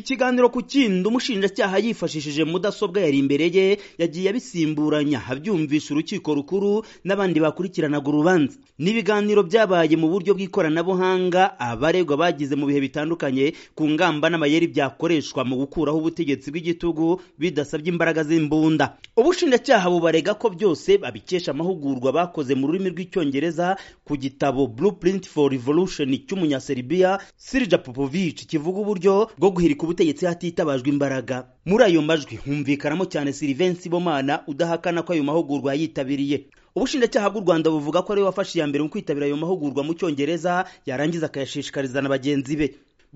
ikiganiro ku kindi umushinjacyaha yifashishije mudasobwa yari imbere ye yagiye abisimburanya abyumvisha urukiko rukuru n'abandi bakurikiranaga urubanza n'ibiganiro byabaye mu buryo bw'ikoranabuhanga abaregwa bagize mu bihe bitandukanye ku ngamba n'amayeri byakoreshwa mu gukuraho ubutegetsi bw'igitugu bidasabye imbaraga z'imbunda ubushinjacyaha bubarega ko byose babikesha amahugurwa bakoze mu rurimi rw'icyongereza ku gitabo blueprint for revolution cy'umunyaserbiya sirja popovic kivuga uburyo bwo guhirika ku butegetsi hatitabajwe imbaraga muri ayo majwi humvikanamo cyane Sylvain Sibomana udahakana ko ayo mahugurwa yitabiriye ubushinjacyaha bw'u rwanda buvuga ko ariwe wafashe iya mbere mu kwitabira ayo mahugurwa mu cyongereza yarangiza akayashishikariza na bagenzi be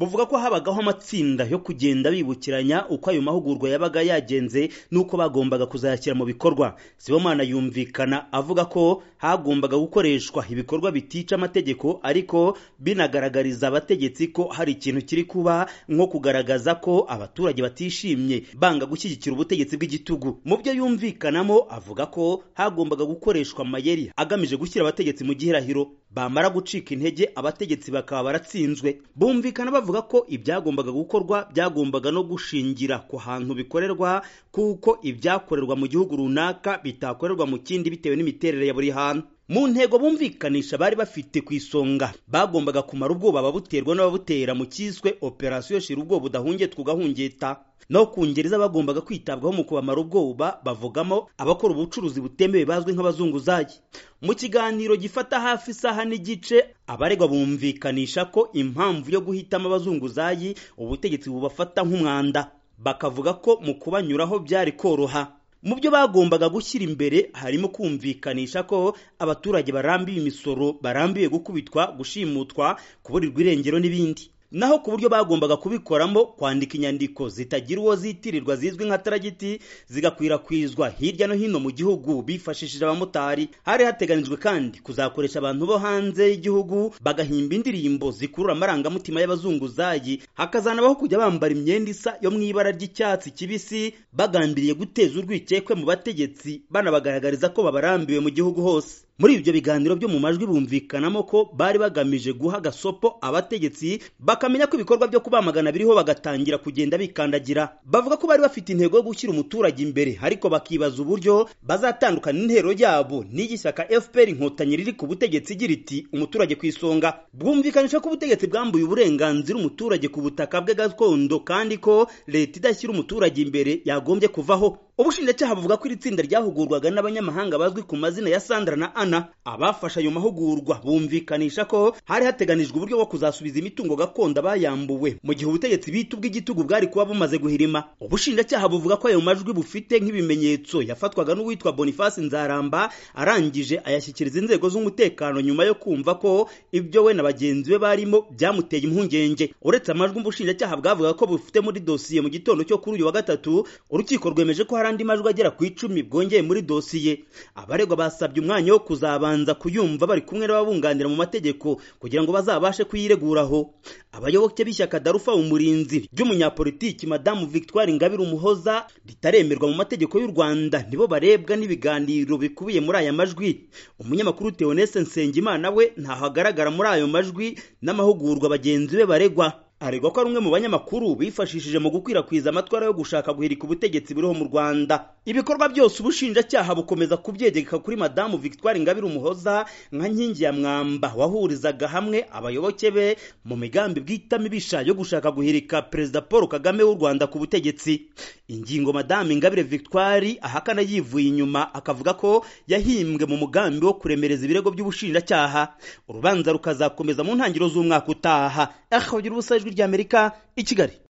buvuga ko habagaho amatsinda yo kugenda bibukiranya uko ayo mahugurwa yabaga yagenze n'uko bagombaga kuzayashyira mu bikorwa sibomana yumvikana avuga ko hagombaga gukoreshwa ibikorwa bitica amategeko ariko binagaragariza abategetsi ko hari ikintu kiri kuba nko kugaragaza ko abaturage batishimye banga gushyigikira ubutegetsi bw'igitugu mu byo yumvikanamo avuga ko hagombaga gukoreshwa amayeri agamije gushyira abategetsi mu gihirahiro bamara gucika intege abategetsi bakaba baratsinzwe bumvikana bavuga bavuga ko ibyagombaga gukorwa byagombaga no gushingira ku hantu bikorerwa kuko ibyakorerwa mu gihugu runaka bitakorerwa mu kindi bitewe n'imiterere ya buri hantu mu ntego bumvikanisha bari bafite ku isonga bagombaga kumara ubwoba ababuterwa n'ababutera mu cyiswe operasiyo shira ubwoba udahungiye tugahungeta naho ku ngereza bagombaga kwitabwaho mu kubamara ubwoba bavugamo abakora ubucuruzi butemewe bazwi nk'abazunguzayi mu kiganiro gifata hafi isaha n'igice abaregwa bumvikanisha ko impamvu yo guhitamo abazunguzayi ubutegetsi bubafata nk'umwanda bakavuga ko mu kubanyuraho byari koroha mu byo bagombaga gushyira imbere harimo kumvikanisha ko abaturage barambiwe imisoro barambiwe gukubitwa gushimutwa kuburirwa irengero n'ibindi naho ku buryo bagombaga kubikoramo kwandika inyandiko zitagira uwo zitirirwa zizwi nka taragiti zigakwirakwizwa hirya no hino mu gihugu bifashishije abamotari hari hateganijwe kandi kuzakoresha abantu bo hanze y'igihugu bagahimba indirimbo zikurura amarangamutima y'abazunguzayi hakazanabaho kujya bambara imyenda isa yo mu ibara ry'icyatsi kibisi bagambiriye guteza urwikekwe mu bategetsi banabagaragariza ko babarambiwe mu gihugu hose muri ibyo biganiro byo mu majwi bumvikanamo ko bari bagamije guha agasopo abategetsi bakamenya ko ibikorwa byo kubamagana biriho bagatangira kugenda bikandagira bavuga ko bari bafite intego yo gushyira umuturage imbere ariko bakibaza uburyo bazatandukana intero yabo n'iy'ishyaka fpr inkotanyi riri ku butegetsi igira iti umuturage ku isonga bwumvikanisha ko ubutegetsi bwambuye uburenganzira umuturage ku butaka bwe gakondo kandi ko leta idashyira umuturage imbere yagombye kuvaho ubushinjacyaha buvuga ko iri tsinda ryahugurwaga n'abanyamahanga bazwi ku mazina ya sandra na ana abafashe ayo mahugurwa bumvikanisha ko hari hateganijwe uburyo bwo kuzasubiza imitungo gakondo abayambuwe mu gihe ubutegetsi bita ubw'igitugu bwari kuba bumaze guhirima ubushinjacyaha buvuga ko ayo majwi bufite nk'ibimenyetso yafatwaga n'uwitwa boniface nzaramba arangije ayashyikiriza inzego z'umutekano nyuma yo kumva ko ibyo we na bagenzi be barimo byamuteye impungenge uretse amajwi ubushinjacyaha bwavuga ko bufite muri dosiye mu gitondo cyo kuri uyu wa gatatu urukiko rwemeje ko hari andi majwi agera ku icumi bwongeye muri dosiye abaregwa basabye umwanya wo kuzabanza kuyumva bari kumwe n'ababunganira mu mategeko kugira ngo bazabashe kuyireguraho abayoboke b'ishyaka darufa umurinzi ry'umunyapolitiki madamu victoire ingabire umuhoza ritaremerwa mu mategeko y'u rwanda nibo barebwa n'ibiganiro bikubiye muri aya majwi umunyamakuru teonese nsengimana we ntaho agaragara muri ayo majwi n'amahugurwa bagenzi be baregwa aregwa ko ari umwe mu banyamakuru bifashishije mu gukwirakwiza amatwara yo gushaka guhirika ubutegetsi buriho mu Rwanda ibikorwa byose ubushinjacyaha bukomeza kubyegeka kuri madamu Victoire Ingabire Umuhoza nka nkingi ya mwamba wahurizaga hamwe abayoboke be mu migambi bw'itamibisha yo gushaka guhirika Perezida Paul Kagame w'u Rwanda ku butegetsi ingingo madamu Ingabire Victoire ahakana yivuye inyuma akavuga ko yahimbwe mu mugambi wo kuremereza ibirego by'ubushinjacyaha urubanza rukazakomeza mu ntangiriro z'umwaka utaha aho ubusa ijwi ry'amerika i kigali